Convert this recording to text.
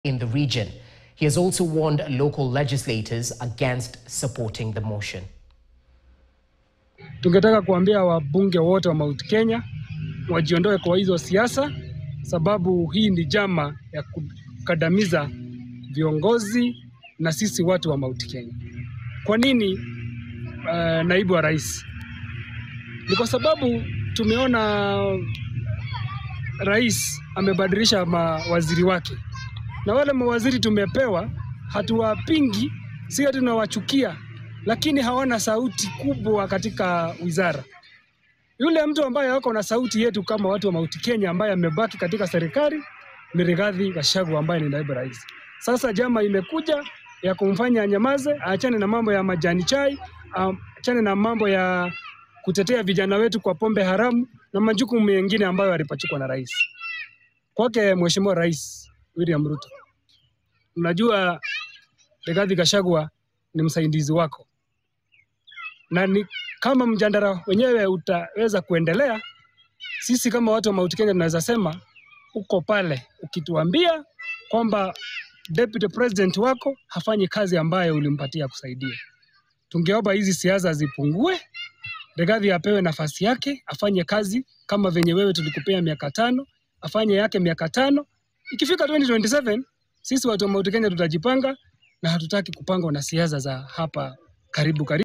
in the region. He has also warned local legislators against supporting the motion. Tungetaka kuambia wabunge wote wa Mount Kenya wajiondoe kwa hizo siasa, sababu hii ni jama ya kukandamiza viongozi na sisi watu wa Mount Kenya. Kwa nini uh, naibu wa rais? Ni kwa sababu tumeona rais amebadilisha mawaziri wake, na wale mawaziri tumepewa, hatuwapingi, si ati tunawachukia, lakini hawana sauti kubwa katika wizara. Yule mtu ambaye ako na sauti yetu kama watu wa Mount Kenya ambaye amebaki katika serikali ni Rigathi Gachagua ambaye ni naibu rais. Sasa jama imekuja ya kumfanya anyamaze, aachane na mambo ya majani chai, aachane na mambo ya kutetea vijana wetu kwa pombe haramu na majukumu mengine ambayo alipachikwa na rais. Kwake Mheshimiwa Rais William Ruto, unajua Rigathi Gachagua ni msaidizi wako, na ni kama mjadala wenyewe utaweza kuendelea, sisi kama watu wa Mount Kenya tunaweza sema uko pale ukituambia kwamba deputy president wako hafanyi kazi ambayo ulimpatia kusaidia. Tungeomba hizi siasa zipungue, Rigathi apewe nafasi yake, afanye kazi kama venye wewe tulikupea miaka tano, afanye yake miaka tano. Ikifika 2027 sisi watu wa Mount Kenya tutajipanga, na hatutaki kupangwa na siasa za hapa karibu karibu.